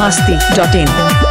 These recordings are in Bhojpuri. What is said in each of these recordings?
masti.in.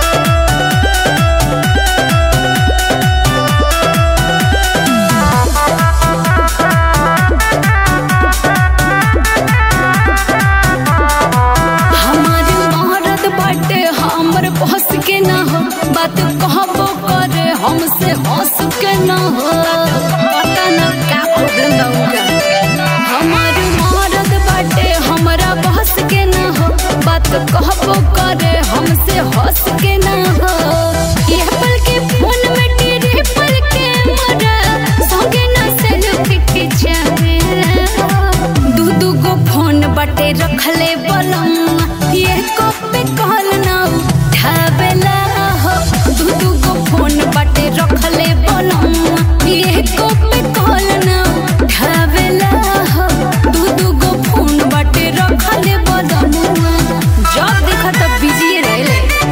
हमार मरद बाटे हमर बहस के ना हो बात कहबो करे हमसे हंस के ना हो पता ना का प्रॉब्लम बा उनका हमार मरद बाटे हमरा बहस के ना हो बात कहबो करे हमसे हंस के ना हो ये पल के फोन में तेरे पल के मरा संगे ना सेल्फी खिंचावेला दू दू गो फोन बटे रखले बलम ये को पे कॉल ना उठावेला हो दू दू गो फोन बटे रखले बलम ये को पे कॉल ना उठावेला हो दू दू गो फोन बटे रखले बलम जब देखा तब बिजी रहले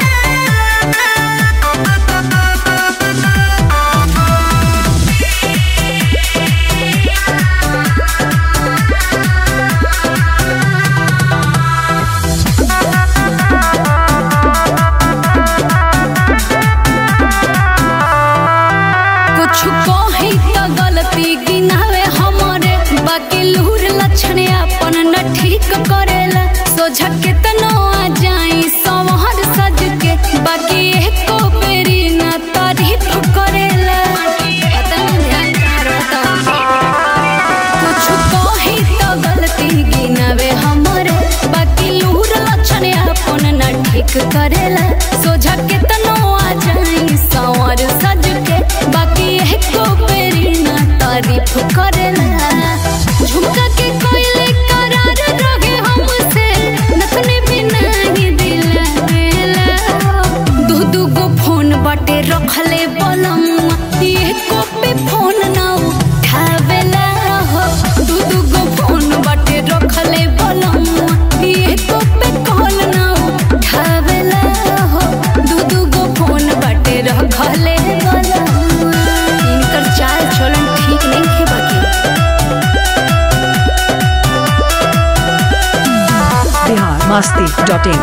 कुछ कही तो गलती गिनावे हमारे बाकी लूर लक्षण अपन न ठीक करेला सोझा केतनो आ जाई संवर सज के बाकी एको बेरी न तारीफ करेला पता नहीं ध्यान कहाँ रहता कुछ कही तो गलती गिनावे हमारे बाकी लूर लक्षण अपन न ठीक करेला सोझा केतनो आ जाई संवर सज के बाकी एको बेरी न तारीफ करेला झुमका के कोयले करार रहे हमसे नथने भी नहीं दिलावेला दू दू गो फोन बाटे रखले बलम एको पे फोन ना उठावेला हो दू दू गो फोन बाटे रखले बलम एको पे कॉल ना उठावेला हो दू दू गो फोन बाटे रखले बलम इनकर चाल चलन ठीक नहीं है बाकी Bihar masti.in.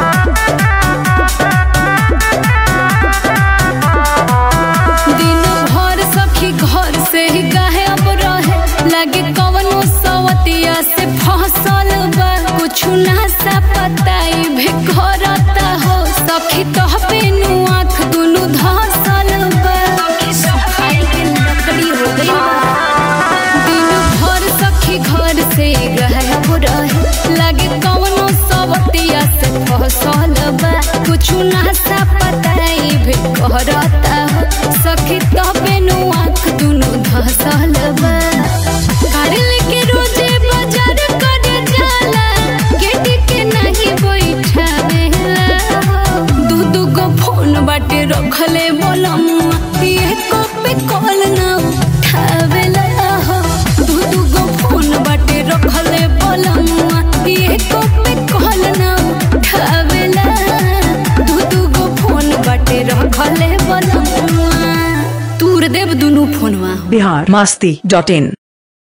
दिन भर सखी घर से ही गायब रहे लगे कवनो सवतिया से फसल बा कुछ ना सा पताई भी करता हो सखी तो पेनु आँख दुनु धसल बा सफाई के लकड़ी हो गई बा दिन भर सखी घर से गायब रहे लगे कवनो सवतिया से फसल बा कुछ ना सा पताई भी करता हो सखी तो बेनु आँख दुनु धसल बा कार लेके रोजे बाजार करे जाला गेट के नहीं बैठावेला दू दू गो फोन बाटे रखले बोलम ये को पे कॉल ना उठावेला हो दू दू गो फोन बाटे रखले बोलम ये को पे कॉल ना उठावेला दू दू गो फोन बाटे रखले बोलम तूर देव दुनु फोनवा Bihar masti.in.